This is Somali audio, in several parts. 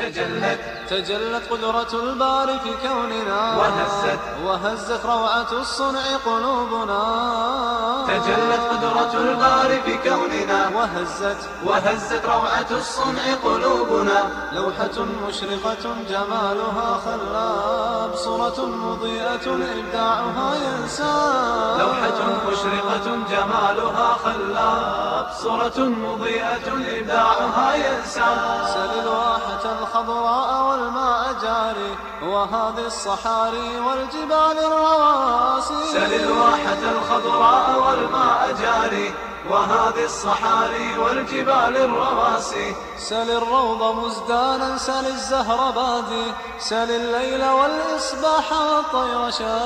تجلت تجلت قدرة الباري في كوننا وهزت وهزت روعة الصنع قلوبنا تجلت قدرة الباري في كوننا وهزت وهزت روعة الصنع قلوبنا لوحة مشرقة جمالها خلاب صورة مضيئة إبداعها ينساب لوحة مشرقة جمالها خلاب صورة مضيئة إبداعها ينساب سل الواحة الخضراء والماء جاري وهذه الصحاري والجبال الرواسي سل الواحة الخضراء والماء جاري وهذه الصحاري والجبال الرواسي سل الروض مزدانا سل الزهر بادي سل الليل والإصباح والطير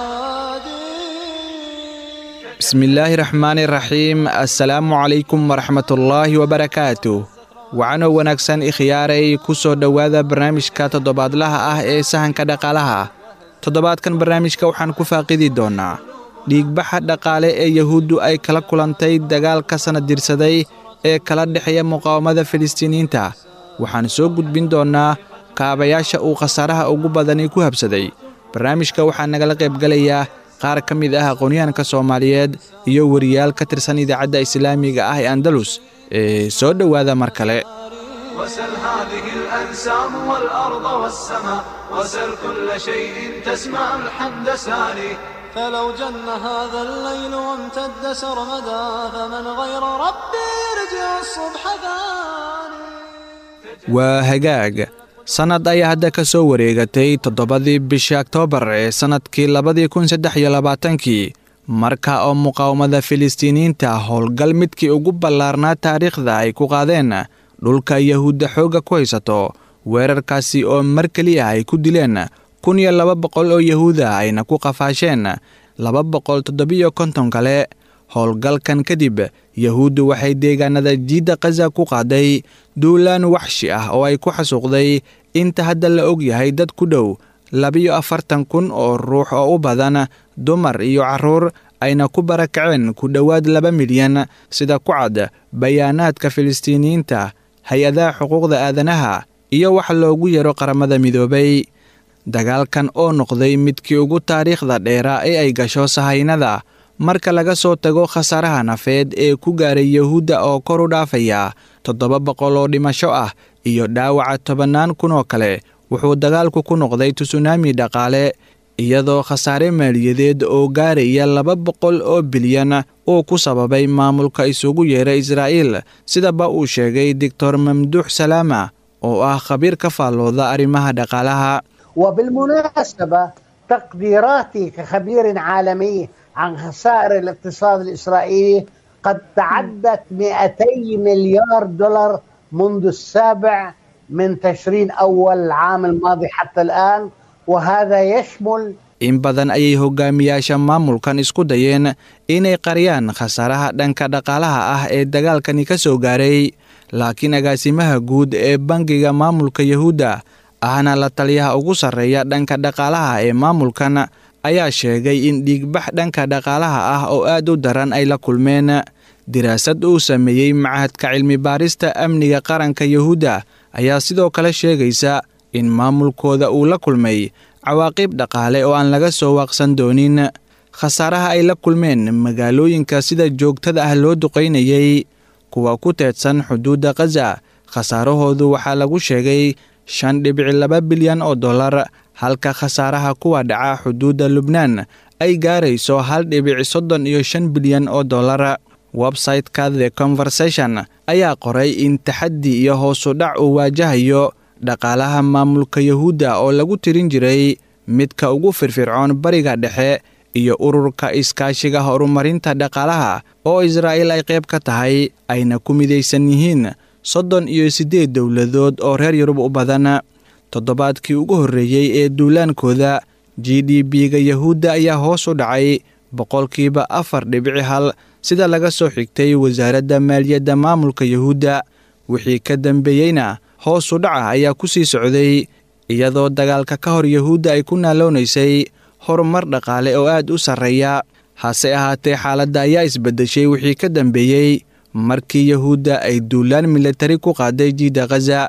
شادي bismillaahi raxmaani raxiim assalaamu calaykum waraxmatullaahi wabarakaatu wacanow wanaagsan ikhyaaray ku soo dhowaada barnaamijka toddobaadlaha ah ee sahanka dhaqaalaha toddobaadkan barnaamijka waxaan ku faaqidi doonnaa dhiigbaxa dhaqaale ee yahuuddu ay kala kulantay dagaalka sanad dirsaday ee kala dhexeeya muqaawamada filistiiniyiinta waxaan soo gudbin doonnaa kaabayaasha uu khasaaraha ugu badani ku habsaday barnaamijka waxaa nagala qaybgelayaa qaar ka mid ah aqoonyahanka soomaaliyeed iyo weriyaal ka tirsan idaacadda islaamiga ah ee andalus ee soo dhowaada mar kale وسل هذه الأنسام والأرض والسماء وسل كل شيء تسمع الحمد ساري فلو جن هذا الليل وامتد سرمدا فمن غير ربي يرجع الصبح ثاني waa hagaag sannad ayaa hadda ka soo wareegatay toddobadii bishii oktoobar ee sannadkii labadii kun saddex iyo labaatankii marka oo muqaawamada filistiiniyiinta howlgal midkii ugu ballaarnaa taariikhda ay ku qaadeen dhulka yahuudda xoogga ku haysato weerarkaasi oo mar keliya ay ku dileen kun iyo laba boqol oo yahuuda ayna ku qafaasheen laba boqol toddobiyo konton kale howlgalkan kadib yahuuddu waxay deegaanada jiidda khaza ku qaaday duulaan waxshi ah oo ay ku xasuuqday inta hadda la og yahay dad ku dhow labiyo afartan kun oo ruux oo u badan dumar iyo carruur ayna ku barakaceen ku dhowaad laba milyan sida ku cad bayaanaadka filistiiniyiinta hay-adaha xuquuqda aadanaha iyo wax loogu yaro qaramada midoobay dagaalkan oo noqday midkii ugu taariikhda dheeraa ee ay gasho sahaynada marka laga soo tago khasaaraha nafeed ee ku gaaray yahuudda oo kor u dhaafaya toddoba boqol oo dhimasho ah iyo dhaawaca tobannaan kun oo kale wuxuu dagaalku ku noqday tusunaami dhaqaale iyadoo khasaare maaliyadeed oo gaaraya laba boqol oo bilyan uu ku sababay maamulka isugu yeera israa'iil sidaba uu sheegay doctor mamduux salaama oo ah khabiir ka faallooda arrimaha dhaqaalaha وبالمناسبة تقديراتي كخبير عالمي عن خسائر الاقتصاد الإسرائيلي قد تعدت 200 مليار دولار منذ السابع من تشرين أول العام الماضي حتى الآن وهذا يشمل in badan ayay hogaamiyaasha maamulkan isku dayeen inay qariyaan khasaaraha dhanka dhaqaalaha ah ee dagaalkani ka soo gaaray laakiin agaasimaha guud ee bangiga maamulka yahuudda ahna la taliyaha ugu sarreeya dhanka dhaqaalaha ee maamulkan ayaa sheegay in dhiigbax dhanka dhaqaalaha ah oo aad u daran ay la kulmeen diraasad uu sameeyey machadka cilmi baarista amniga qaranka yahuudda ayaa sidoo kale sheegaysa in maamulkooda uu la kulmay cawaaqib dhaqaale oo aan laga soo waaqsan doonin khasaaraha ay la kulmeen magaalooyinka sida joogtada ah loo duqaynayay kuwa ku teedsan xuduudda khaza khasaarahoodu waxaa lagu sheegay shan dhibici laba bilyan oo dollar halka khasaaraha kuwa dhaca xuduudda lubnaan ay gaarayso hal dhibici soddon iyo shan bilyan oo dollar website-ka the conversation ayaa qoray in taxaddi iyo hoosu dhac uu waajahayo dhaqaalaha maamulka yahuudda oo lagu tirin jiray midka ugu firfircoon bariga dhexe iyo ururka iskaashiga horumarinta dhaqaalaha oo israa'iil ay qayb ka tahay ayna ku midaysan yihiin soddon iyo siddeed dowladood oo reer yurub u badan toddobaadkii ugu horreeyey ee duulaankooda g d b-ga yahuudda ayaa hoos u dhacay boqolkiiba afar dhibici hal sida laga soo xigtay wasaaradda maaliyadda maamulka yahuudda wixii ka dambeeyeyna hoos u dhaca ayaa ku sii socday iyadoo dagaalka ka hor yahuudda ay ku naaloonaysay horumar dhaqaale oo aad u sarreeya hase ahaatee xaaladda ayaa isbeddeshay wixii ka dambeeyey markii yahuudda ay duulaan militari ku qaaday jiidda khaza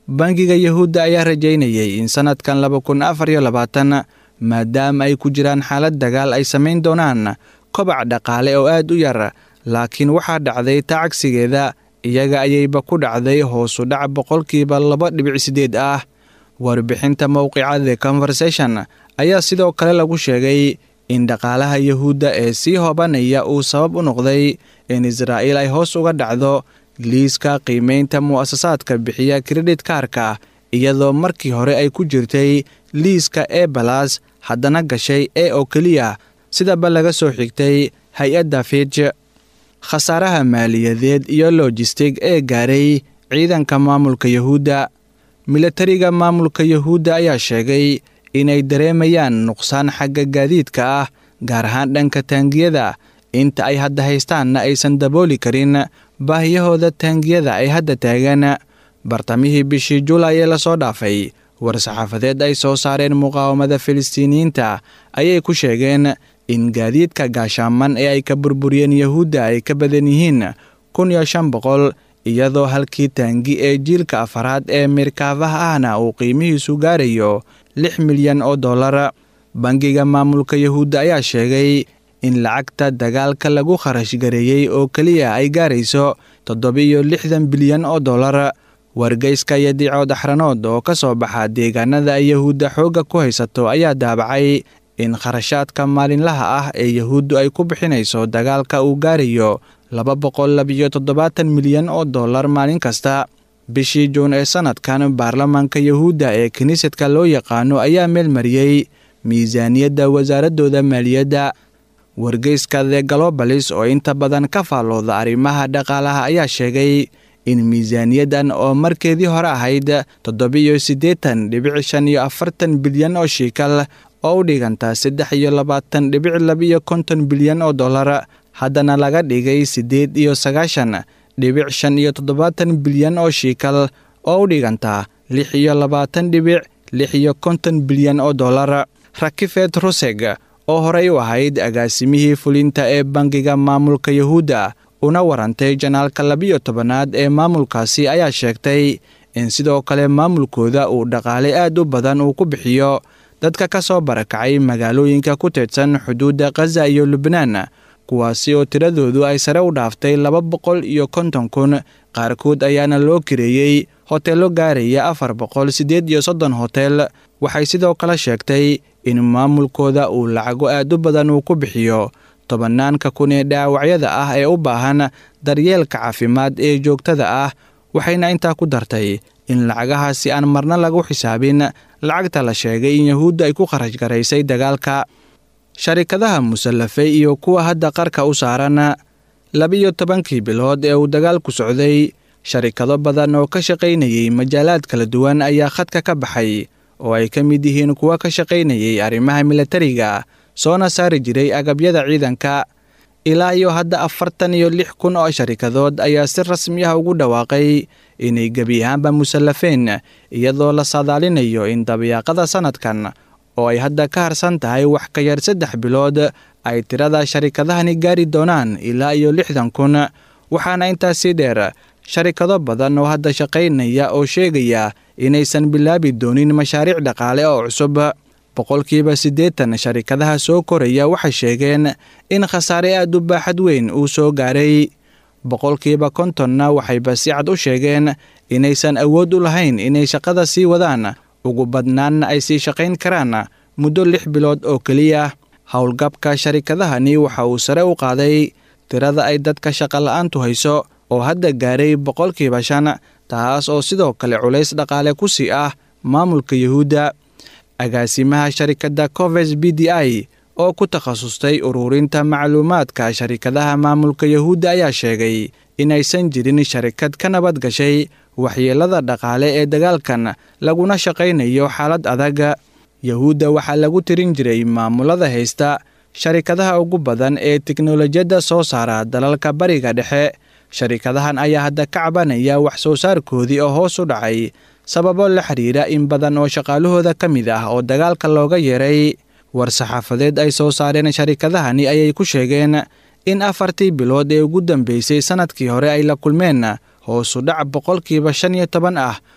bangiga yahuudda ayaa rajaynayay in sannadkan laba kun afar iyo labaatan maadaama ay ku jiraan xaalad dagaal ay samayn doonaan kobac dhaqaale oo aad u yar laakiin waxaa dhacday taa cagsigeeda iyaga ayayba ku dhacday hoosu dhac boqolkiiba laba dhibic siddeed ah warbixinta mowqica the conversation ayaa sidoo kale lagu sheegay in dhaqaalaha yahuudda ee sii hobanaya uu sabab u noqday in israa'iil ay hoos uga dhacdo liiska qiimaynta mu'asasaadka bixiya kredit kaarka iyadoo markii hore ay ku jirtay liiska e balas haddana gashay e oo keliya sidaba laga soo xigtay hay-adda fij khasaaraha maaliyadeed iyo lojistig ee gaaray ciidanka maamulka yahuudda milatariga maamulka yahuudda ayaa sheegay inay dareemayaan nuqsaan xagga gaadiidka ah gaar ahaan dhanka taangiyada inta ay hadda haystaanna aysan dabooli karin baahiyahooda taangiyada ay hadda taagan bartamihii bishii julaay ee lasoo dhaafay war-saxaafadeed ay soo saareen muqaawamada filistiiniyiinta ayay ku sheegeen in gaadiidka gaashaaman ee ay ka burburiyeen yahuudda ay ka badan yihiin kun iyo shan boqol iyadoo halkii taangi ee jiilka afaraad ee mirkaafaha ahna uu qiimihiisu gaarayo lix milyan oo dollar bangiga maamulka yahuudda ayaa sheegay in lacagta dagaalka lagu kharash gareeyey oo keliya ay gaarayso toddoba-iyo lixdan bilyan oo dollar wargeyska iyo diicood axranood oo ka soo baxa deegaanada ay yahuudda xoogga ku haysato ayaa daabacay in kharashaadka maalinlaha ah ee yahuuddu ay ku bixinayso dagaalka uu gaarayo laba boqol labiyo toddobaatan milyan oo dollar maalin kasta bishii juun ee sannadkan baarlamaanka yahuudda ee kiniisadka loo yaqaano ayaa meelmariyey miisaaniyadda wasaaradooda maaliyadda wargeyska the galobalis oo inta badan ka faallooda arrimaha dhaqaalaha ayaa sheegay in miisaaniyaddan oo markeedii hore ahayd toddobiyo siddeetan dhibic shan iyo afartan bilyan oo shiikal oo u dhiganta saddex iyo labaatan dhibic labiyo konton bilyan oo dollar haddana laga dhigay siddeed iyo sagaashan dhibic shan iyo toddobaatan bilyan oo shiikal oo u dhiganta lix iyo labaatan dhibic lix iyo konton bilyan oo dollar rakifed ruseg oo horey u ahayd agaasimihii fulinta ee bangiga maamulka yahuudda una warantay janaalka labiyo tobanaad ee maamulkaasi ayaa sheegtay in sidoo kale maamulkooda uu dhaqaale aad u badan uu ku bixiyo dadka ka soo barakacay magaalooyinka ku teedsan xuduudda khaza iyo lubnaan kuwaasi oo tiradoodu ay sare u dhaaftay laba boqol iyo konton kun qaarkood ayaana loo kireeyey hoteello gaaraya afar boqol siddeed iyo soddon hotel waxay sidoo kale sheegtay in maamulkooda uu lacago aad u badan uu ku bixiyo tobanaanka kun ee dhaawacyada ah ee u baahan daryeelka caafimaad ee joogtada ah waxayna intaa ku dartay in lacagahaasi aan marna lagu xisaabin lacagta la sheegay in yahuudda ay ku kharash garaysay dagaalka sharikadaha musallafay iyo kuwa hadda qarka u saaran labiyo tobankii bilood ee uu dagaalku socday sharikado badan oo ka shaqaynayey majaalaad kala duwan ayaa khadka ka baxay oo ay ka mid yihiin kuwa ka shaqaynayay arrimaha milatariga soona saari jiray agabyada ciidanka ilaa iyo hadda afartan iyo lix kun oo sharikadood ayaa si rasmi ah ugu dhawaaqay inay gebi ahaanba musallafeen iyadoo la saadaalinayo in dabayaaqada sannadkan oo ay hadda ka harsan tahay wax ka yar saddex bilood ay tirada sharikadahani gaari doonaan ilaa iyo lixdan kun waxaana intaasii dheer sharikado badan oo hadda shaqaynaya oo sheegaya inaysan bilaabi doonin mashaariic dhaqaale oo cusub boqolkiiba siddeetan sharikadaha soo koraya waxay sheegeen in khasaare aad u baaxad weyn uu soo gaaray boqolkiiba kontonna waxayba si cad u sheegeen inaysan awood u lahayn inay shaqada sii wadaan ugu badnaanna ay sii shaqayn karaan muddo lix bilood oo keliya howlgabka sharikadahani waxa uu sare u qaaday tirada ay dadka shaqola'aantu hayso oo hadda gaaray boqolkiiba shan taas oo sidoo kale culays dhaqaale ku sii ah maamulka yuhuudda agaasimaha sharikadda coves b d i oo ku takhasustay ururinta macluumaadka sharikadaha maamulka yuhuudda ayaa sheegay inaysan jirin sharikad ka nabad gashay waxyeelada dhaqaale ee dagaalkan laguna shaqaynayo xaalad adag yuhuudda waxaa lagu tirin jiray maamulada haysta sharikadaha ugu badan ee teknolojiyadda soo saara dalalka bariga dhexe sharikadahan ayaa hadda ka cabanaya wax soo saarkoodii oo hoos u dhacay sababo la xiriira in badan oo shaqaalahooda ka mid ah oo dagaalka looga yeeray war-saxaafadeed ay soo saareen sharikadahani ayay ku sheegeen in afartii bilood ee ugu dambeysay sannadkii hore ay la kulmeen hoosu dhac boqolkiiba shan iyo toban ah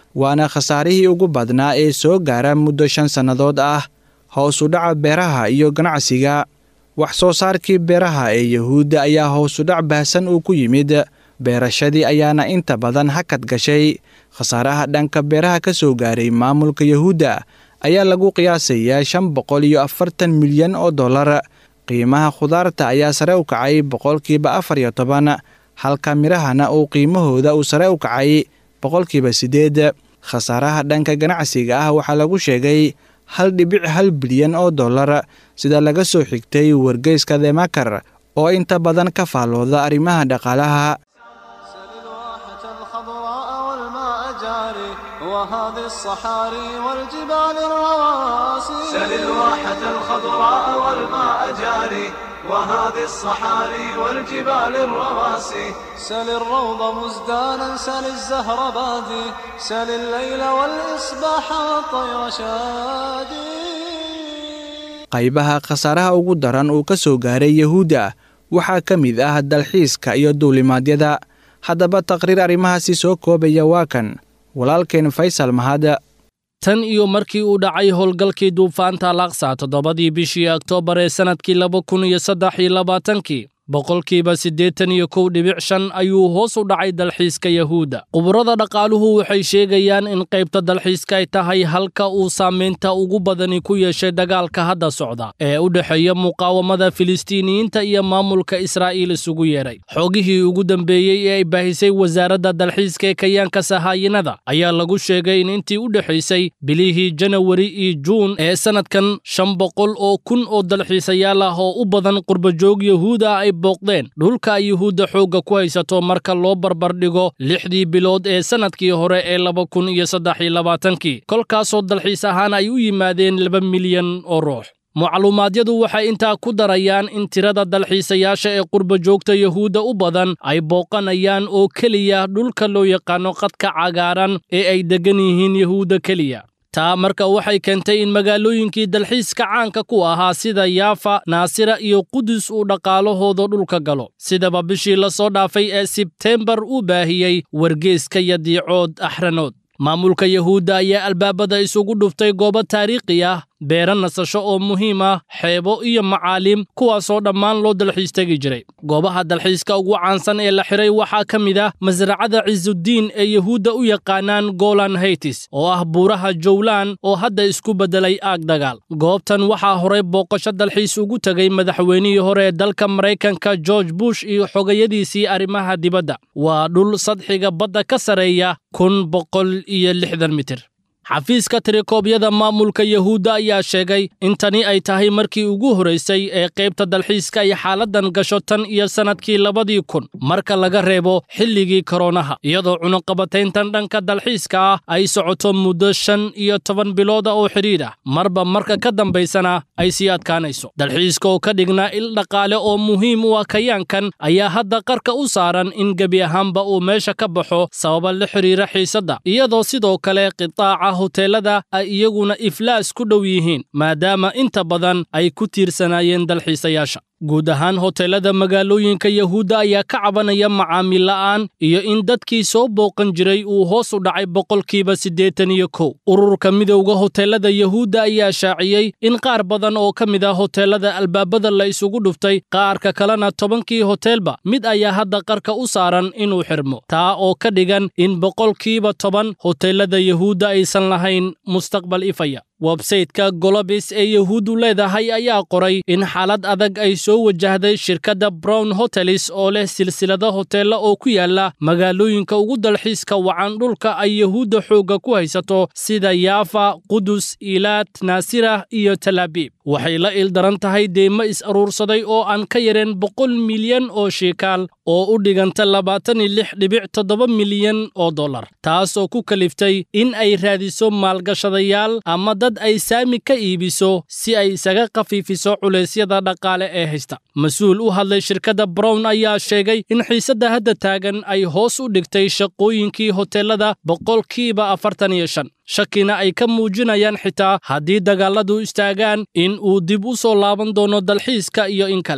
waana khasaarihii ugu badnaa ee soo gaara muddo shan sannadood ah hoos u dhaca beeraha iyo ganacsiga wax soo saarkii beeraha ee yuhuudda ayaa hoosudhac baahsan uu ku yimid beerashadii ayaana inta badan hakad gashay khasaaraha dhanka beeraha ka soo gaaray maamulka yuhuudda ayaa lagu qiyaasayaa shan boqol iyo afartan milyan oo dollar qiimaha khudaarta ayaa sare u kacay boqolkiiba afar iyo toban halka midhahana uu qiimahooda uu sare u kacay boqolkiiba siddeed khasaaraha dhanka ganacsiga ah waxaa lagu sheegay hal dhibic hal bilyan oo dollar sida laga soo xigtay wargeyska demakar oo inta badan ka faallooda arrimaha dhaqaalaha سل الواحة الخضراء والماء جاري وهذه الصحاري والجبال الرواسي سل الواحة الخضراء والماء جاري وهذه الصحاري والجبال الرواسي سل الروض مزدانا سل الزهر بادي سل الليل والإصباح والطير شادي qaybaha khasaaraha ugu daran uu ka soo gaaray yuhuudda waxaa ka mid ah dalxiiska iyo duulimaadyada haddaba taqriir arrimahaasi soo koobaya waa kan walaalkeen faysal mahad tan iyo markii uu dhacay howlgalkii duufaanta laksa toddobadii bishii oktoobar ee sannadkii laba kun iyo saddex iyo labaatankii boqolkiiba siddeetan iyo kow dhibic shan ayuu hoos u dhacay dalxiiska yahuudda khuburada dhaqaaluhu waxay sheegayaan in qaybta dalxiiska ay tahay halka uu saamaynta ugu badani ku yeeshay dagaalka hadda socda ee u dhexeeya muqaawamada filistiiniyiinta iyo maamulka israa'iil isugu yeedhay xoogihii ugu dambeeyey ee ay baahisay wasaaradda dalxiiska ee kayaanka sahaayinada ayaa lagu sheegay in intii u dhexaysay bilihii janawari iyo juun ee sannadkan shan boqol oo kun oo dalxiisayaal ah oo u badan qurbajoog yahuud ah ay booqdeen dhulka ay yuhuudda xoogga ku haysato marka loo barbardhigo lixdii bilood ee sannadkii hore ee laba kun iyo saddex iyo labaatankii kolkaasoo dalxiis ahaan ay u yimaadeen laba milyan oo ruux macluumaadyadu waxay intaa ku darayaan in tirada dalxiisayaasha ee qurba joogta yuhuudda u badan ay booqanayaan oo keliya dhulka loo yaqaano qadka cagaaran ee ay deggan yihiin yuhuudda keliya taa marka waxay keentay in magaalooyinkii dalxiiska caanka ku ahaa sida yaafa naasira iyo qudus uu dhaqaalahooda dhulka galo sidaba bishii la soo dhaafay ee sebteembar uu baahiyey wargeeska yadiicood axranood maamulka yuhuudda ayaa albaabada isugu dhuftay goobo taariikhi ah beero nasasho oo muhiim ah xeebo iyo macaaliim kuwaasoo dhammaan loo dalxiis tegi jiray goobaha dalxiiska ugu caansan ee la xiray waxaa ka mid ah masracada cisudiin ee yuhuudda u yaqaanaan golan haytis oo ah buuraha jowlaan oo hadda isku beddelay aag dagaal goobtan waxaa horay booqasho dalxiis ugu tegay madaxweynihii hore ee dalka maraykanka george bush iyo xogayadiisii arrimaha dibadda waa dhul sadxiga badda ka sareeya kun boqol iyo lixdan mitir xafiiska tirikoobyada maamulka yuhuudda ayaa sheegay in tani ay tahay markii ugu horaysay ee qaybta dalxiiska ay xaaladan gasho tan iyo sannadkii labadii kun marka laga reebo xilligii koronaha iyadoo cunuqabatayntan dhanka dalxiiska ah ay socoto muddo shan iyo toban bilooda oo xidhiidh ah marba marka ka dambaysana ay sii adkaanayso dalxiiska oo ka dhignaa il dhaqaale oo muhiim u ah kayaankan ayaa hadda qarka u saaran in gebi ahaanba uu meesha ka baxo sababa la xidhiira xiisadda iyadoo sidoo kale qitaaca hoteelada ay iyaguna iflaas ku dhow yihiin maadaama inta badan ay ku tiirsanaayeen dalxiisayaasha guud ahaan hoteelada magaalooyinka yuhuudda ayaa ka cabanaya macaamiil la'aan iyo in dadkii soo booqan jiray uu hoos u dhacay boqolkiiba siddeetan iyo kow ururka midowda hoteelada yuhuudda ayaa shaaciyey in qaar badan oo ka mid ah hoteelada albaabada la isugu dhuftay qaarka kalena tobankii hoteelba mid ayaa hadda qarka u saaran inuu xirmo taa oo ka dhigan in boqolkiiba toban hoteelada yuhuudda aysan lahayn mustaqbal ifaya websayteka golobis ee yuhuuddu leedahay ayaa qoray in xaalad adag ay soo wajahday shirkadda brown hotelis oo leh silsilado hoteella oo ku yaala magaalooyinka ugu dalxiiska wacan dhulka ay yuhuudda xoogga ku haysato sida yaafa qudus ilaad naasira iyo talaabiib waxay la ildaran tahay deymo is-aruursaday oo aan ka yareen boqol milyan oo shiikaal oo u dhiganta labaatan iyo lix dhibic toddoba milyan oo dollar taas oo ku kaliftay in ay raadiso maalgashadayaal ama dad ay saami ka iibiso si ay isaga khafiifiso culeysyada dhaqaale ee haysta mas-uul u hadlay shirkadda brown ayaa sheegay in xiisadda hadda taagan ay hoos u dhigtay shaqooyinkii hoteelada boqolkiiba afartan iyo shan shakina ay ka muujinayaan xitaa haddii dagaalladu istaagaan in uu dib u soo laaban doono dalxiiska iyo in kale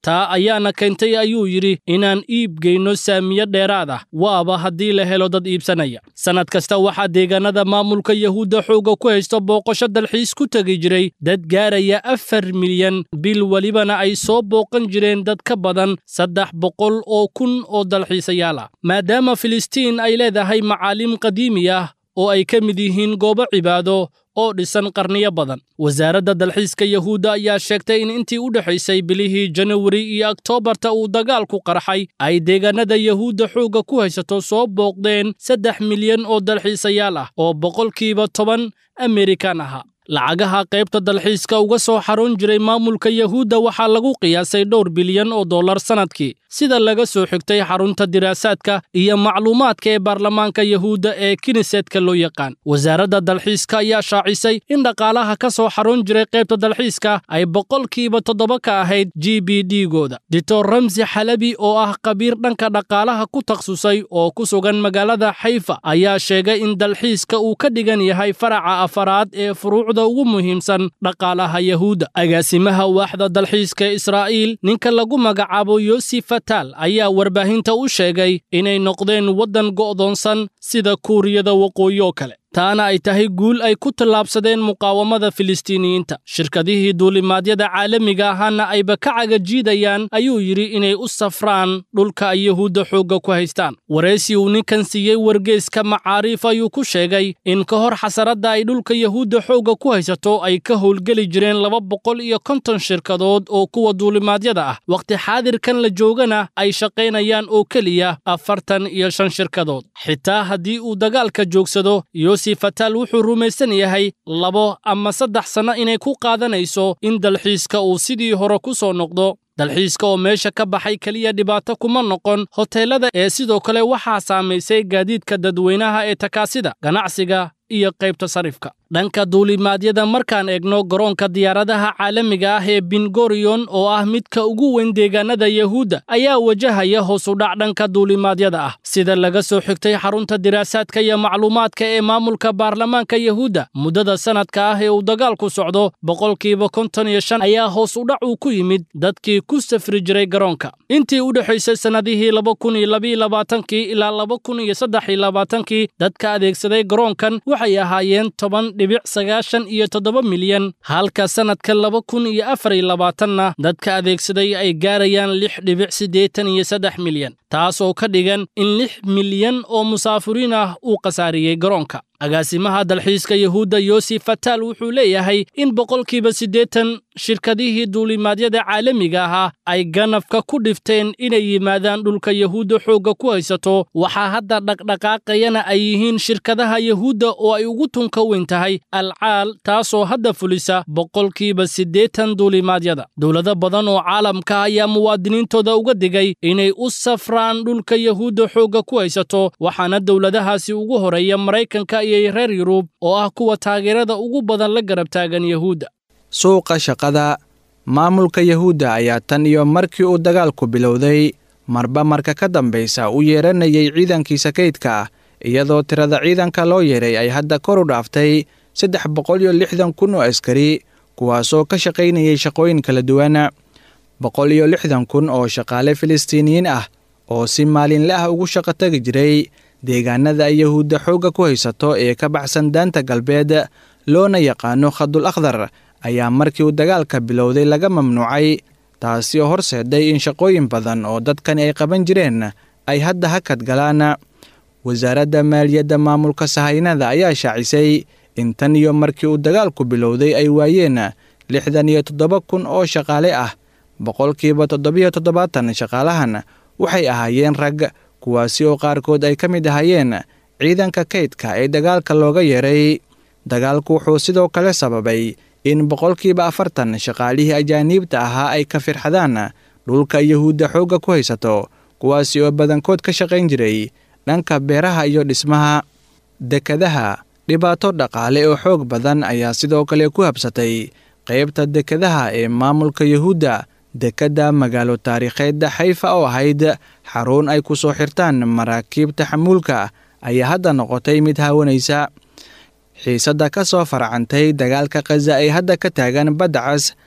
taa ayaana keentay ayuu yidhi inaan iib geyno saamiyo dheeraad ah waaba haddii la helo dad iibsanaya sannad kasta waxaa deegaanada maamulka yahuudda xoogga ku haysta booqasho dalxiis ku tegi jiray dad gaaraya afar milyan bil welibana ay soo booqan jireen dad ka badan saddex boqol oo kun oo dalxiisayaal ah maadaama filistiin ay leedahay macaalim qadiimi ah oo ay ka mid yihiin goobo cibaado oo dhisan qarniyo badan wasaaradda dalxiiska yahuudda ayaa sheegtay in intii u dhexaysay bilihii janawari iyo oktoobarta uu dagaalku qarxay ay deegaanada yahuudda xoogga ku haysato soo booqdeen saddex milyan oo dalxiisayaal ah oo boqolkiiba toban amerikan ahaa lacagaha qaybta dalxiiska uga soo xarun jiray maamulka yahuudda waxaa lagu qiyaasay dhowr bilyan oo dollar sannadkii sida laga soo xigtay xarunta diraasaadka iyo macluumaadka ee baarlamaanka yahuudda ee kiniseedka loo yaqaan wasaaradda dalxiiska ayaa shaacisay in dhaqaalaha ka soo xarun jiray qaybta dalxiiska ay boqolkiiba toddoba ka ahayd g b d-gooda dictor ramsi xalabi oo ah khabiir dhanka dhaqaalaha ku takhasusay oo ku sugan magaalada xayfa ayaa sheegay in dalxiiska uu ka dhigan yahay faraca afaraad ee furuucda ugu muhiimsan dhaqaalaha yahuudda agaasimaha waaxda dalxiiska ee israa'iil ninka lagu magacaabo yosif ayaa warbaahinta u sheegay inay noqdeen waddan go'doonsan sida kuuriyada waqooyi oo kale taana ay tahay guul ay ku tallaabsadeen muqaawamada filistiiniyiinta shirkadihii duulimaadyada caalamiga ahaana ayba ka cagajiidayaan ayuu yidhi inay u safraan dhulka ay yahuudda xoogga ku haystaan waraysi uu ninkan siiyey wargeeska macaariif ayuu ku sheegay in ka hor xasaradda ay dhulka yahuudda xoogga ku haysato ay ka howlgeli jireen laba boqol iyo konton shirkadood oo kuwa duulimaadyada ah wakhti xaadirkan la joogana ay shaqaynayaan oo keliya afartan iyo shan shirkadood xitaa haddii uu dagaalka joogsado fataal wuxuu rumaysan yahay labo ama saddex sanno inay ku qaadanayso in dalxiiska uu sidii hore ku soo noqdo dalxiiska oo meesha ka baxay keliya dhibaato kuma noqon hoteellada ee sidoo kale waxaa saamaysay gaadiidka dadweynaha ee takaasida ganacsiga iyo qaybta sarifka dhanka duulimaadyada markaan eegno garoonka diyaaradaha caalamiga ah ee bingorion oo ah midka ugu weyn deegaanada yahuudda ayaa wajahaya hoosudhac dhanka duulimaadyada ah sida laga soo xigtay xarunta diraasaadka iyo macluumaadka ee maamulka baarlamaanka yahuudda muddada sannadka ah ee uu dagaalku socdo boqolkiiba konton iyo shan ayaa hoos udhac uu ku yimid dadkii ku safri jiray garoonka intii u dhexaysay sannadihii laba kun iyo labaiyo labaatankii ilaa laba kun iyo saddex iyo labaatankii dadka adeegsaday garoonkan waxay ahaayeen toban dhibic sagaashan iyo toddoba milyan halka sannadka laba kun iyo afar iyo labaatanna dadka adeegsaday ay gaarayaan lix dhibic siddeetan iyo saddex milyan taas oo ka dhigan in lix milyan oo musaafiriin ah uu khasaariyey garoonka agaasimaha dalxiiska yahuudda yosif fataal wuxuu leeyahay in boqolkiiba siddeetan shirkadihii duulimaadyada caalamiga ahaa ay ganafka ku dhifteen inay yimaadaan dhulka yahuudda xoogga ku haysato waxaa hadda dhaqdhaqaaqayana ay yihiin shirkadaha yahuudda oo ay ugu tunka weyn tahay alcaal taasoo hadda fulisa boqolkiiba siddeetan duulimaadyada dowlado badan oo caalamka ayaa muwaadiniintooda uga digay inay u safraan dhulka yahuudda xoogga ku haysato waxaana dowladahaasi ugu horeeya maraykanka iyo reer yurub oo ah kuwa taageerada ugu badan la garab taagan yahuudda suuqa shaqada maamulka yahuudda ayaa tan iyo markii uu dagaalku bilowday marba marka ka dambaysa u yeeranayay ciidankiisa kaydka ah iyadoo tirada ciidanka loo yeeray ay hadda kor u dhaaftay saddex boqol iyo lixdan kun oo askari kuwaasoo ka shaqaynayay shaqooyin kala duwan boqol iyo lixdan kun oo shaqaale filistiiniyiin ah oo si maalinle ah ugu shaqo tagi jiray deegaanada ay yahuudda xoogga ku haysato ee ka baxsan daanta galbeed loona yaqaano khadul akhdar ayaa markii uu dagaalka bilowday laga mamnuucay taasi oo horseeday in shaqooyin badan oo dadkani ay qaban jireen ay hadda hakad galaan wasaaradda maaliyadda maamulka sahaynada ayaa shaacisay in tan iyo markii uu dagaalku bilowday ay waayeen lixdan iyo toddoba kun oo shaqaale ah boqolkiiba toddobiyo toddobaatan shaqaalahan waxay ahaayeen rag kuwaasi oo qaarkood ay ka mid ahaayeen ciidanka kaydka ee dagaalka looga yeeray dagaalku wuxuu sidoo kale sababay in boqolkiiba afartan shaqaalihii ajaaniibta ahaa ay ka firxadaan dhulka yahuudda xoogga ku haysato kuwaasi oo badankood ka shaqayn jiray dhanka beeraha iyo dhismaha dekadaha dhibaato dhaqaale oo xoog badan ayaa sidoo kale ku habsatay qaybta dekadaha ee maamulka yahuudda dekedda magaalo taariikheedda xayfa oo ahayd xarun ay ku soo xirtaan maraakiibta xamuulka ayaa hadda noqotay mid haawanaysa xiisadda ka soo farcantay dagaalka khaza ee hadda ka taagan badda cas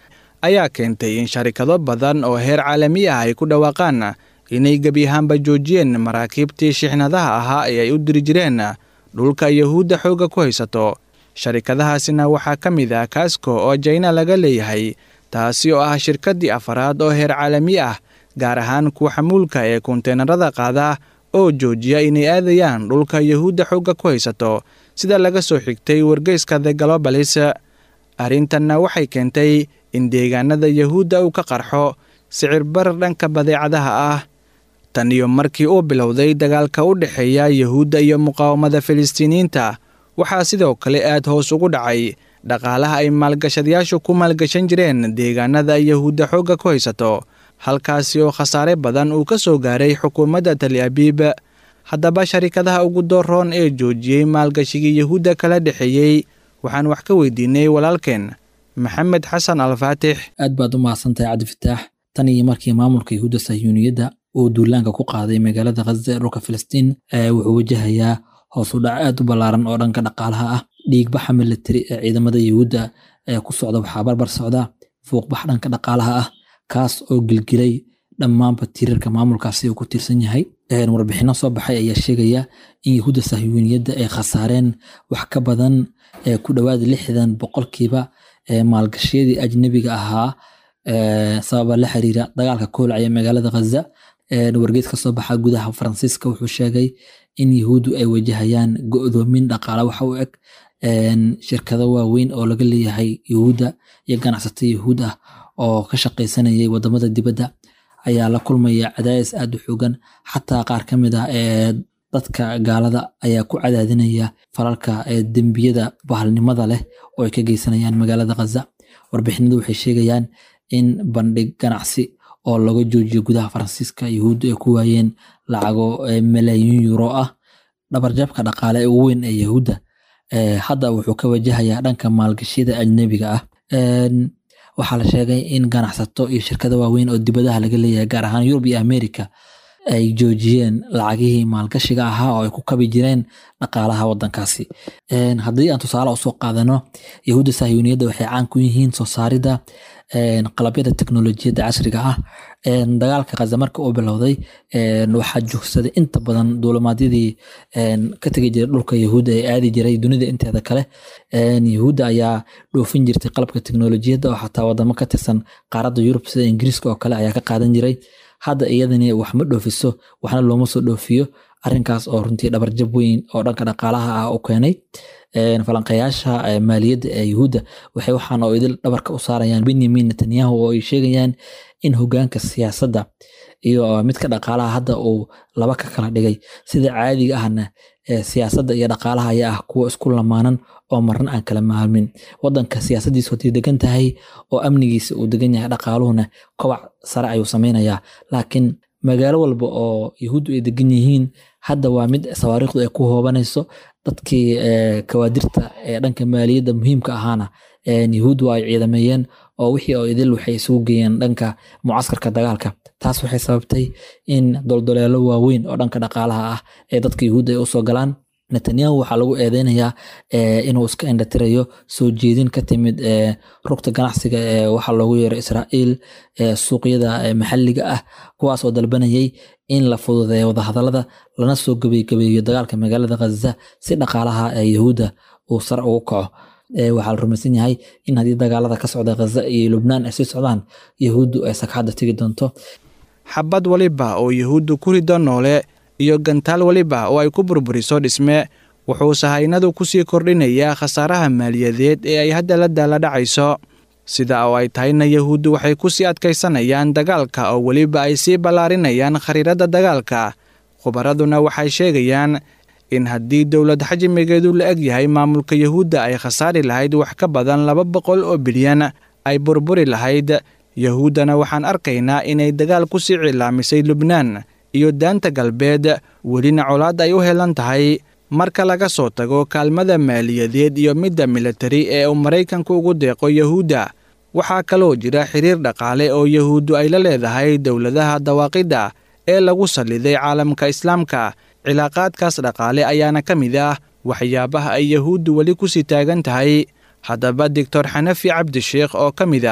ayaa keentay in sharikado badan oo heer caalami ah ay ku dhawaaqaan inay gebi ahaanba joojiyeen maraakiibtii shixnadaha ahaa ee ay u diri jireen dhulka yuhuudda xoogga ku haysato sharikadahaasina waxaa ka mid ah kasko oo jayna laga leeyahay taasi oo ah shirkaddii afaraad oo heer caalami ah gaar ahaan kuwa xamuulka ee konteenarada qaada oo joojiya inay aadayaan dhulka yuhuudda xoogga ku haysato sida laga soo xigtay wargeyska the galobalis arrintanna waxay keentay in deegaanada yuhuudda uu ka qarxo sicir bar dhanka badeecadaha ah tan iyo markii uu bilowday dagaalka u dhexeeya yuhuudda iyo muqaawamada filistiiniyiinta waxaa sidoo kale aad hoos ugu dhacay dhaqaalaha ay maalgashadayaashu ku maalgashan jireen deegaanada yuhuudda xoogga ku haysato halkaasi oo khasaare badan uu ka soo gaaray xukuumadda tali abiib haddaba sharikadaha ugu dooroon ee joojiyey maalgashigii yuhuudda kala dhexeeyey waxaan wax ka weydiinay walaalkeen maxamed xasan alfaatix aad baad u mahadsantahay cabdifataax tan iyo markii maamulka yuhuudda sahyuuniyadda uu duulaanka ku qaaday magaalada khaza ee dhulka filistiin wuxuu wajahayaa hoos u dhac aad u ballaaran oo dhanka dhaqaalaha ah dhiigbaxa militari ee ciidamada yuhuudda ee ku socda waxaa barbar socda fuuqbax dhanka dhaqaalaha ah kaas oo gilgilay dhammaanba tiirarka maamulkaasi uu ku tiirsan yahay warbixino soo baxay ayaa sheegaya in yuhuudda sahyuuniyadda ay khasaareen wax ka badan ku dhowaad lixdan boqolkiiba maalgashiyadii ajnebiga ahaa sababa la xiriira dagaalka koolacaya magaalada khaza wargeed ka soo baxa gudaha faransiiska wuxuu sheegay in yuhuuddu ay wajahayaan go'doomin dhaqaale waxa u eg shirkado waaweyn oo laga leeyahay yuhuudda iyo ganacsato yuhuud ah oo ka shaqaysanayay wadamada dibadda ayaa la kulmaya cadaadis aad u xoogan xataa qaar ka mid ah ee dadka gaalada ayaa ku cadaadinaya falalka dembiyada bahalnimada leh oo ay ka geysanayaan magaalada khaza warbixinadu waxay sheegayaan in bandhig ganacsi oo laga joojiyo gudaha faransiiska yuhuuddu ay ku waayeen lacago malaayiin euro ah dhabarjabka dhaqaale ee ugu weyn ee yuhuudda hadda wuxuu ka wajahayaa dhanka maalgashiyada ajnebiga ah waxaa la sheegay in ganacsato iyo shirkado waaweyn oo dibadaha laga leeyahay gaar ahaan yurub iyo america ay joojiyeen lacagihii maalgashiga ahaa oo ay ku kabi jireen dhaqaalaha wadankaasi haddii aan tusaale usoo qaadano yahuudda sahyuuniyadda waxay caan ku yihiin soo saaridda qalabyada teknolojiyadda casriga ah dagaalka khaza marka uu bilowday waxaa joogsaday inta badan duulimaadyadii ka tegi jiray dhulka yahuudda ee aadi jiray dunida inteeda kale yahuudda ayaa dhoofin jirtay qalabka teknolojiyadda oo xataa wadamo ka tirsan qaaradda yurub sida ingiriiska oo kale ayaa ka qaadan jiray hadda iyadani wax ma dhoofiso waxna looma soo dhoofiyo arrinkaas oo runtii dhabarjab weyn oo dhanka dhaqaalaha ah u keenay falanqayaasha maaliyadda ee yuhuudda waxay waxaan oo idil dhabarka u saarayaan benyamin netanyahu oo ay sheegayaan in hogaanka siyaasadda iyo midka dhaqaalaha hadda uu laba ka kala dhigay sida caadiga ahna siyaasadda iyo dhaqaalaha ayaa ah kuwa isku lamaanan oo marna aan kala maalmin wadanka siyaasadiisu haday degan tahay oo amnigiisa uu degan yahay dhaqaaluhuna kobac sare ayuu samaynayaa laakiin magaalo walba oo yahuuddu ay degan yihiin hadda waa mid sawaariikhdu ay ku hoobanayso dadkii kawaadirta ee dhanka maaliyadda muhiimka ahaana yahuuddu ay ciidameeyeen oo wixii oo idil waxay isugu geeyeen dhanka mucaskarka dagaalka taas waxay sababtay in doldoleelo waaweyn oo dhanka dhaqaalaha ah ee dadka yahuudda ay usoo galaan netanyahu waxaa lagu eedeynayaa inuu iska indhatirayo soo jeedin ka timid rugta ganacsiga ee waxaa loogu yeero israa'iil suuqyada maxalliga ah kuwaas oo dalbanayay in la fududeeyo wadahadalada lana soo gabaygabeeyo dagaalka magaalada khaza si dhaqaalaha yahuudda uu sare ugu kaco waxaa la rumaysan yahay in haddii dagaalada ka socda khaza iyo lubnaan ay sii socdaan yahuuddu ay sakxadda tegi doonto xabad waliba oo yahuuddu ku rido noole iyo gantaal waliba oo ay ku burburiso dhisme wuxuu sahaynadu ku sii kordhinayaa khasaaraha maaliyadeed ee ay hadda la daala dhacayso sida oo ay tahayna yahuuddu waxay ku sii adkaysanayaan dagaalka oo weliba ay sii ballaarinayaan khariiradda dagaalka khubaraduna waxay sheegayaan in haddii dowlad xajmigeedu la eg yahay maamulka yahuudda ay khasaari lahayd wax ka badan laba boqol oo bilyan ay burburi lahayd yahuuddana waxaan arkaynaa inay dagaal ku sii cilaamisay lubnaan iyo daanta galbeed welina colaad ay u helan tahay marka laga soo tago kaalmada maaliyadeed iyo midda militari ee uu maraykanku ugu deeqo yahuudda waxaa kaloo jira xiriir dhaqaale oo yahuuddu ay la leedahay dowladaha dawaaqidda ee lagu salliday caalamka islaamka cilaaqaadkaas dhaqaale ayaana ka mid ah waxyaabaha ay yahuuddu weli ku sii taagan tahay haddaba doctor xanafi cabdisheekh oo ka mid ah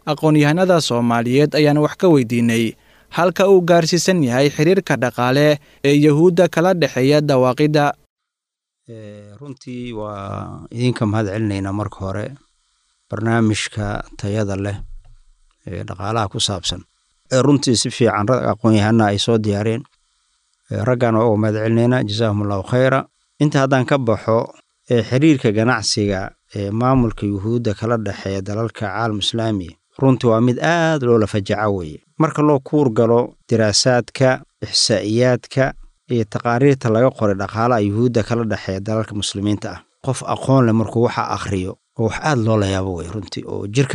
aqoon-yahanada soomaaliyeed ayaan wax ka weydiinay halka uu gaarsiisan yahay xiriirka dhaqaale ee yuhuudda kala dhexeeya dawaaqidda runtii waa idinka mahad celinaynaa marka hore barnaamijka tayada leh ee dhaqaalaha ku saabsan ee runtii si fiican rag aqoon-yahana ay soo diyaareen raggan waa uga mahad celinaynaa jazaahum allahu khayra inta haddaan ka baxo ee xiriirka ganacsiga ee maamulka yuhuudda kala dhexeeya dalalka caalam islaami runtii waa mid aad loola fajaco weeye marka loo kuur galo diraasaadka ixsaa'iyaadka iyo taqaariirta laga qoray dhaqaalaha yuhuudda kala dhexeeya dalalka muslimiinta ah qof aqoon leh markuu waxa akhriyo oo wax aad loola yaabo wey runtii oo jirka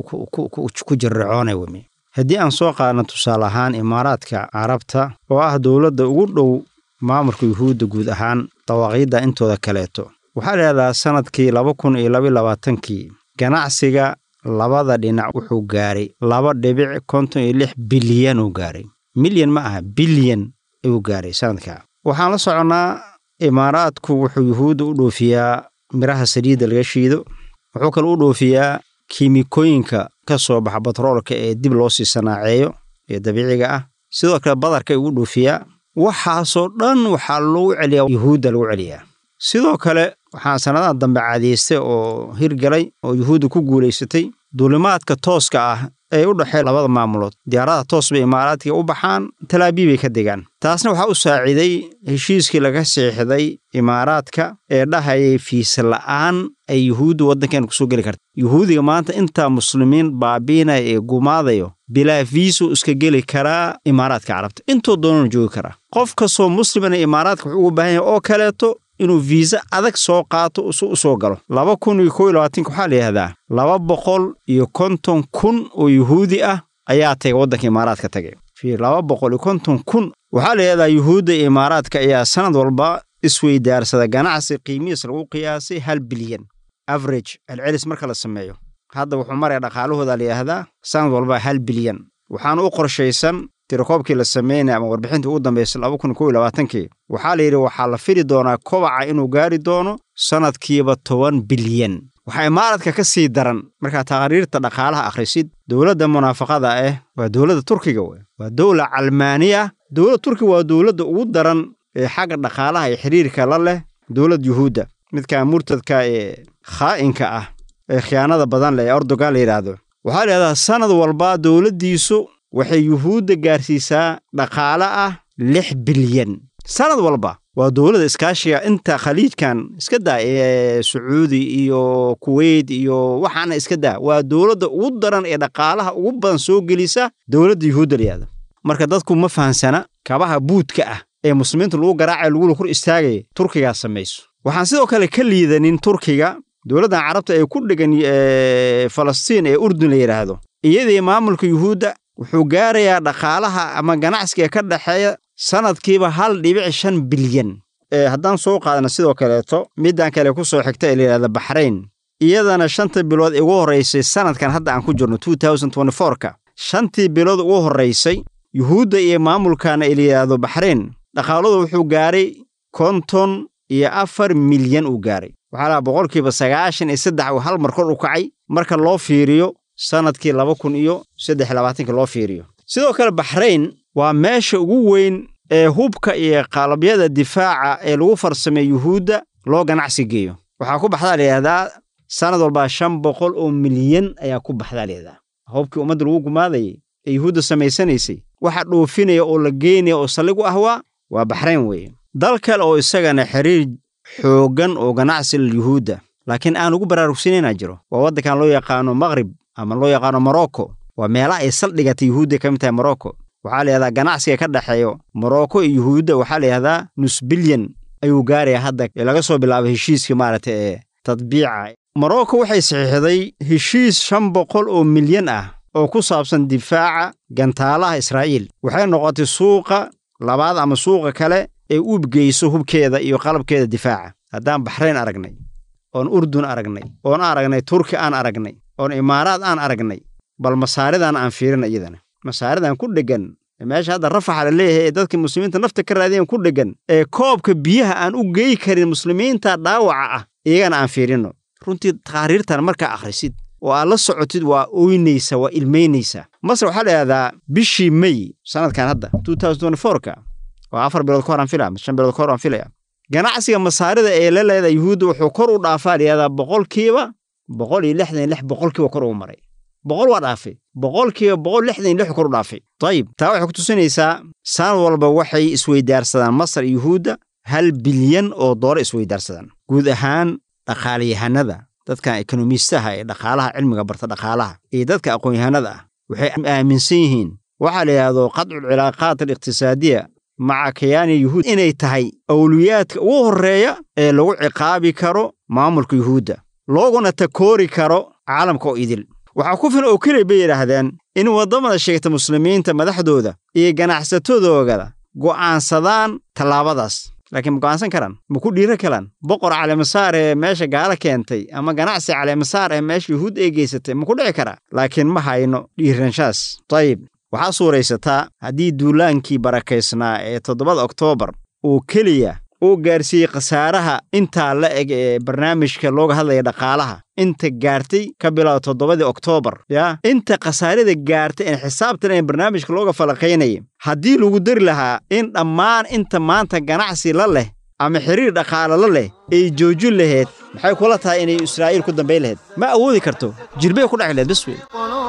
ku jirricoonay wemi haddii aan soo qaadno tusaale ahaan imaaraadka carabta oo ah dowladda ugu dhow maamulka yuhuudda guud ahaan dawaaqyadda intooda kaleeto waxaa layidhahdaa sanadkii laba kun iyo laba labaatankii ganacsiga labada dhinac wuxuu gaaray laba dhibic konton iyo lix bilyan uu gaaray milyan ma aha bilyan ayuu gaaray sanadkaa waxaan la soconnaa imaaraadku wuxuu yuhuudda u dhoofiyaa miraha saliidda laga shiido wuxuu kale u dhoofiyaa kiimikooyinka ka soo baxa batroolka ee dib loo sii sanaaceeyo ee dabiiciga ah sidoo kale badarka ugu dhoofiyaa waxaasoo dhan waxaa lagu celiyaa yuhuudda lagu celiyaa sidoo kale waxaan sannadaha dambe caadaystay oo hirgalay oo yuhuudda ku guulaysatay duulimaadka tooska ah ee u dhexeeya labada maamulood diyaaradaha toos bay imaaraadkiga u baxaan talaabiibay ka degaan taasna waxaa u saaciiday heshiiskii laga seexday imaaraadka ee dhahayay fiisa la'aan ay yuhuudda waddankeena kusoo geli karta yuhuudiga maanta intaa muslimiin baabiinaya ee gumaadayo bilaa fiisuu iska geli karaa imaaraadka carabta intoo doonana joogi karaa qof kastoo muslimana imaaraadka wuxuu ugu baahan yahay oo kaleeto inuu fiisa adag soo qaato si u soo galo laba kun iyo kow iyo labaatanka waxaa la yidhahdaa laba boqol iyo konton kun oo yuhuudi ah ayaa tagay waddanka imaaraadka tagay fi laba boqol iyo konton kun waxaa la yidhahdaa yuhuudda iyo imaaraadka ayaa sanad walba isweydaarsada ganacsi qiimihiis lagu qiyaasay hal bilyan average celcelis marka la sameeyo hadda wuxuu maraya dhaqaalahooda la yidhaahdaa sanad walba hal bilyan waxaana u qorshaysan tirakoobkii la sameynaya ama warbixintii ugu dambaysay laba kun kow iyo labaatankii waxaa la yidhi waxaa la fili doonaa kobaca inuu gaari doono sannadkiiba toban bilyan waxaa imaaradka ka sii daran markaa taqariirta dhaqaalaha akhrisid dowladda munaafaqada ah waa dowladda turkiga wey waa dowla calmaani ah dowladda turkiga waa dowladda ugu daran ee xagga dhaqaalaha iyo xiriirka la leh dowlad yuhuudda midka murtadka ee khaa'inka ah ee khiyaanada badan leh ee erdogan la yidhaahdo waxaa la yidhahdaa sannad walba dowladdiisu waxay yuhuudda gaarsiisaa dhaqaale ah lix bilyan sannad walba waa dowladda iskaashiga inta khaliijkan iska daa ee sacuudi iyo kuweyt iyo waxaana iska daa waa dowladda ugu daran ee dhaqaalaha ugu badan soo gelisa dowladda yuhuudda layihahda marka dadku ma fahansana kabaha buudka ah ee muslimiinta lagu garaacaya lagula hor istaagaya turkigaa samayso waxaan sidoo kale ka liidanin turkiga dowladdan carabta ee ku dhegan falastiin ee urdun la yidhaahdo iyadii maamulka yuhuudda wuxuu gaarayaa dhaqaalaha ama ganacsiga ka dhexeeya sannadkiiba hal dhibic shan bilyan haddaan soo qaadana sidoo kaleeto middan kale ku soo xigta ee layidhahda baxrayn iyadana shanta bilood ugu horraysay sannadkan hadda aan ku jirno ka shantii bilood ugu horraysay yuhuudda iyo maamulkana ee layidhaahdo baxrayn dhaqaaladu wuxuu gaaray konton iyo afar milyan uu gaaray waxaa lahaa boqolkiiba sagaashan iyo saddex uu hal mar kor u kacay marka loo fiiriyo sannadkii laba kun iyo saddex labaatanka loo fiiriyo sidoo kale baxrayn waa meesha ugu weyn ee hubka iyo qalabyada difaaca ee lagu farsameeyo yuhuudda loo ganacsi geeyo waxaa ku baxdaa layidhahdaa sannad walbaa shan boqol oo milyan ayaa ku baxdaa layidhahdaa hubkii ummadda lagu gumaadayay ee yuhuudda samaysanaysay waxa dhoofinaya oo la geynaya oo saldhig u ahwaa waa baxrayn weeye dal kale oo isagana xiriir xooggan oo ganacsi yuhuudda laakiin aan ugu baraarugsanayna jiro waa waddankan loo yaqaano maqrib ama loo yaqaano morocco waa meelaha ay saldhigata yuhuudda ka mid tahay morocco waxaa la yihahdaa ganacsiga ka dhexeeyo morocco iyo yuhuudda waxaa la yihahdaa nus bilyan ayuu gaaraya hadda laga soo bilaabo heshiiskii maaragta ee tadbiica morocco waxay saxiixday heshiis shan boqol oo milyan ah oo ku saabsan difaaca gantaalaha israa'iil waxay noqotay suuqa labaad ama suuqa kale ee uubgeyso hubkeeda iyo qalabkeeda difaaca haddaan baxrayn aragnay oon urdun aragnay oon aragnay turki aan aragnay oon imaaraad aan aragnay bal masaaridan aan fiirina iyadana masaaridan ku dheggan meesha hadda rafaxa la leeyahay ee dadka muslimiinta nafta ka raadiyan ku dheggan ee koobka biyaha aan u geey karin muslimiinta dhaawaca ah iyagana aan fiirino runtii taqaariirtan markaa akhrisid oo aad la socotid waa ooynaysa waa ilmaynaysaa masar waxaa la yidhahdaa bishii may sanadkan hadda ka waa afar bilood ka hor aan filaya shan bilood ka hor aan filaya ganacsiga masaarida ee la leeda yuhuudda wuxuu kor u dhaafaa layihahdaa boqolkiiba boqol iyo lixdan iyo lix boqolkiiba kor ugu maray boqol waa dhaafay boqolkiiba boqol lixdan iyo lix kor u dhaafay dayib taa waxay ku tusinaysaa sanad walba waxay isweydaarsadaan masar iyo yuhuudda hal bilyan oo doollar isweydaarsadaan guud ahaan dhaqaalayahanada dadkan ekonomiistaha ee dhaqaalaha cilmiga barta dhaqaalaha iyo dadka aqoon-yahanada ah waxay aaminsan yihiin waxaa la yidhahdo qadcu cilaaqaat aliqtisaadiya maca kayaani yuhuud inay tahay awliyaadka ugu horreeya ee lagu ciqaabi karo maamulka yuhuudda looguna takoori karo caalamka oo idil waxaa ku filan oo keliya bay yidhaahdeen in waddamada sheegta muslimiinta madaxdooda iyo ganacsatadoogada go'aansadaan tallaabadaas laakiin ma go'aansan karaan ma ku dhiira karaan boqor caleemasaar ee meesha gaalo keentay ama ganacsi caleemasaar ee meesha yuhuud ay geysatay ma ku dhici karaa laakiin ma hayno dhiiranshaas dayib waxaa suuraysataa haddii duulaankii barakaysnaa ee toddobada oktoobar uu keliya uu gaarsiiyey khasaaraha intaa la eg ee barnaamijka looga hadlaya dhaqaalaha inta gaartay ka bilow toddobadii oktoobar yaa inta khasaarada gaartay in xisaabtan ee barnaamijka looga falaqaynaya haddii lagu dari lahaa in dhammaan inta maanta ganacsi la leh ama xiriir dhaqaale la leh ay joojin lahayd maxay kula tahay inay israa'iil ku dambayn lahayd ma awoodi karto jirbay ku dheci lahayd bas wey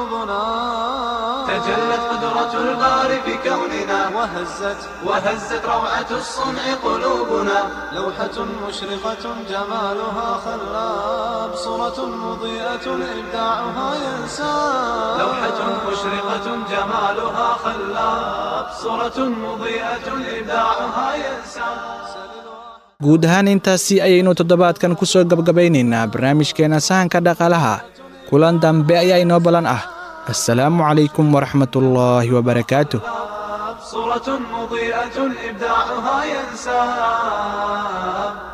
تجلت قدرة الباري في كوننا وهزت وهزت روعة الصنع قلوبنا لوحة مشرقة جمالها خلاب صورة مضيئة إبداعها ينساب لوحة مشرقة جمالها خلاب صورة مضيئة إبداعها ينساب guud ahaan intaasi ayaynu toddobaadkan ku soo gabgabaynaynaa barnaamijkeenna sahanka dhaqaalaha kulan dambe ayaa inoo ballan ah السلام عليكم ورحمة الله وبركاته صورة مضيئة إبداعها ينساب